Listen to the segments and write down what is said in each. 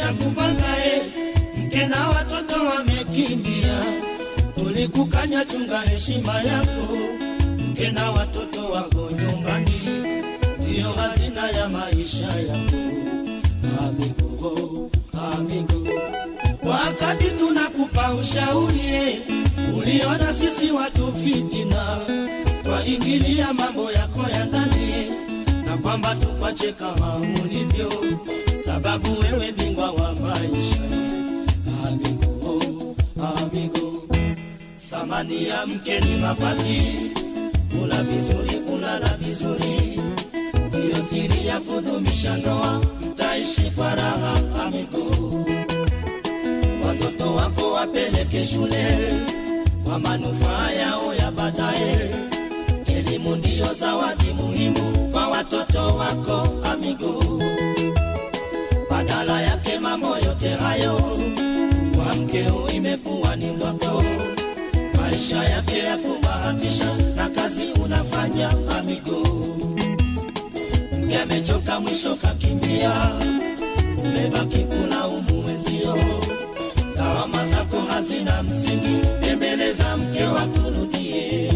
kupanza e, mke na watoto wamekimbia, tulikukanya chunga heshima yako, mke na watoto wako nyumbani, ndiyo hazina ya maisha yako. Amigo, amigo, wakati tunakupa ushauri e, uliona sisi watu fitina, twaingilia mambo yako ya ndani na kwamba tukwache kama ulivyo, sababu wewe bingwa wa maisha. Amigo, amigo, thamani ya mke ni mavazi, kula vizuri, kulala vizuri, ndiyo siri ya kudumisha ndoa, mtaishi kwa raha. Amigo, watoto wako wapeleke shule kwa manufaa yao ya baadaye. Elimu ndiyo zawadi muhimu kwa watoto wako amigo. Badala yake mambo yote hayo kwa mkeo imekuwa ni ndoto, maisha yake ya kubahatisha na kazi unafanya amigo. Mke amechoka mwisho kakimbia, umebaki kulaumu wenzio, lawama zako hazina msingi, tembeleza mke wakurudie.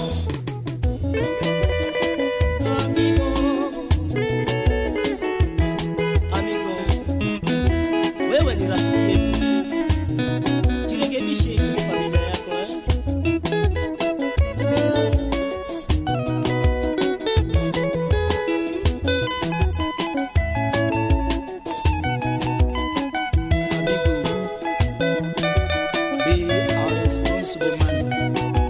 Amigo, amigo, wewe ni rafiki yetu, jirekebishe kwa familia yako eh? Eh. Amigo, be a responsible man.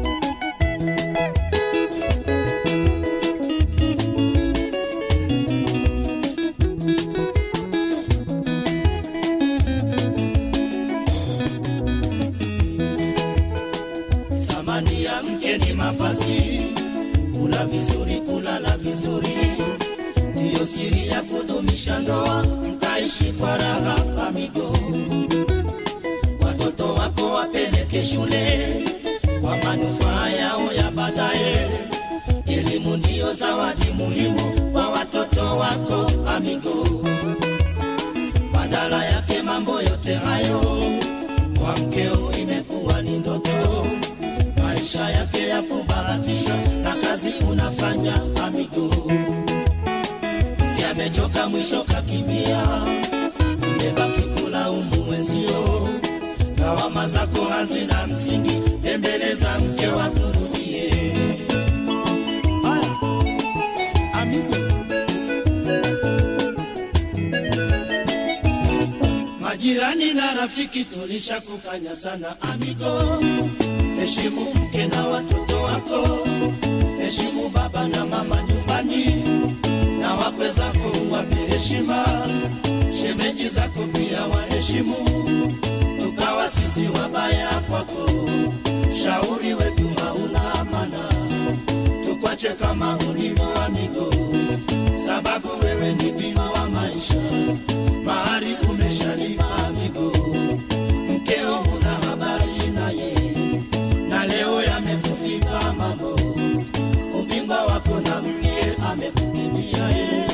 Thamani ya mke ni mavazi, kula vizuri, kulala vizuri, ndiyo siri ya kudumisha ndoa, mtaishi kwa raha. Amigo, watoto wako wapeleke shule kwa manufaa yao ya baadaye. Elimu ndiyo zawadi muhimu kwa watoto wako amigo. Badala yake mambo yote hayo kwa mkeo imekuwa ni ndoto, maisha yake ya kubahatisha na kazi unafanya amigo. Mke amechoka mwisho kakimbia, umebaki kulaumu wenzio, lawama zako hazina msingi, tembeleza mke wakurudie. Haya, amigo. Majirani na rafiki tulishakukanya sana amigo, heshimu mke na watoto wako, heshimu baba na mama nyumbani, na wakwe zako uwape heshima, shemeji zako pia waheshimu, tukawa sisi wabaya kwako, shauri wetu hauna amana, tukwache kama ulivyo amigo, sababu wewe ni bima wa maisha mahari umeshalipa amigo, mkeo una habari naye, na leo yamekufika mambo, ubingwa wako na mke amekukimbia ye.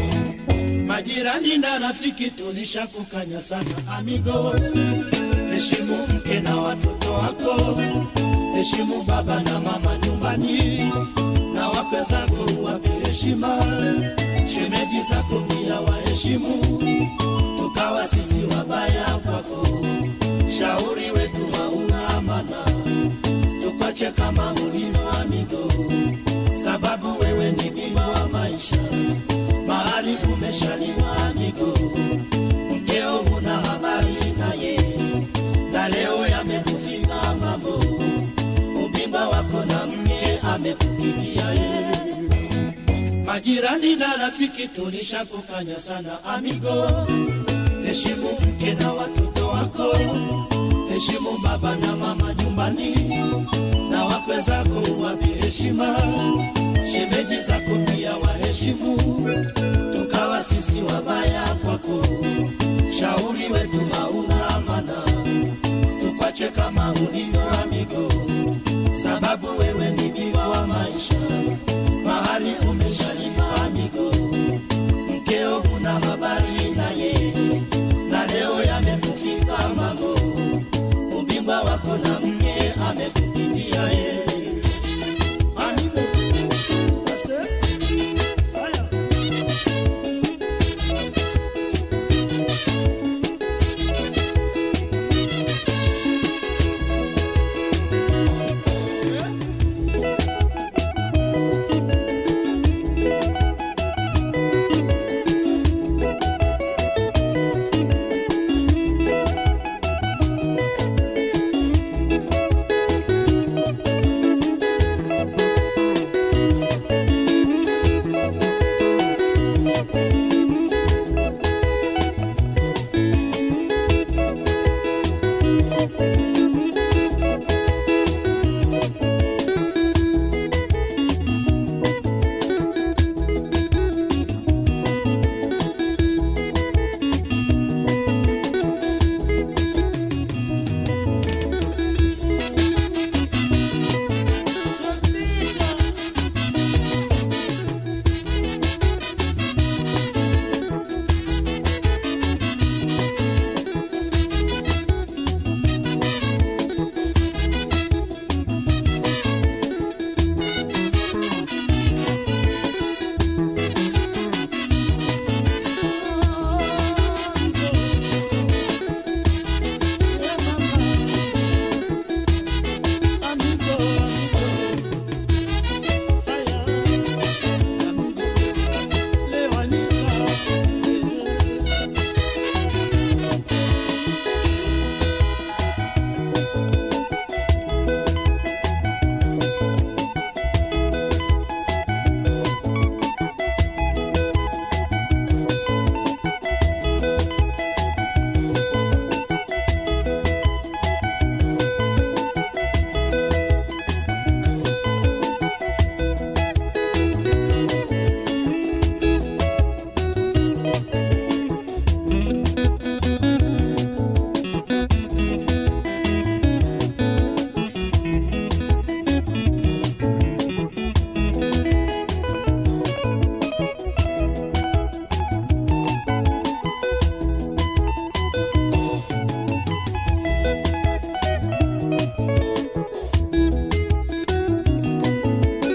Majirani na rafiki tulishakukanya sana amigo, heshimu mke na watoto wako, heshimu baba na mama nyumbani, na wakwe zako wape heshima, shemeji zako pia waheshimu tukawa sisi wabaya kwako, shauri wetu hauna amana, tukwache kama ulivyo amigo, sababu wewe ni bingwa wa maisha, mahali umeshaliwa amigo, mkeo huna habari naye, na leo yamekufika mambo, ubingwa wako na mke amekukimbia yeye. Majirani na rafiki tulishakukanya sana amigo, heshimu mke na watoto wako, heshimu baba na mama nyumbani, na wakwe zako wape heshima, shemeji zako pia waheshimu, tukawa sisi wabaya kwako, shauri wetu hauna amana, tukwache kama ulivyo amigo, sababu wewe ni bingwa wa maisha mahali umeshalipa amigo, mkeo huna habari naye, na leo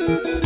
Thank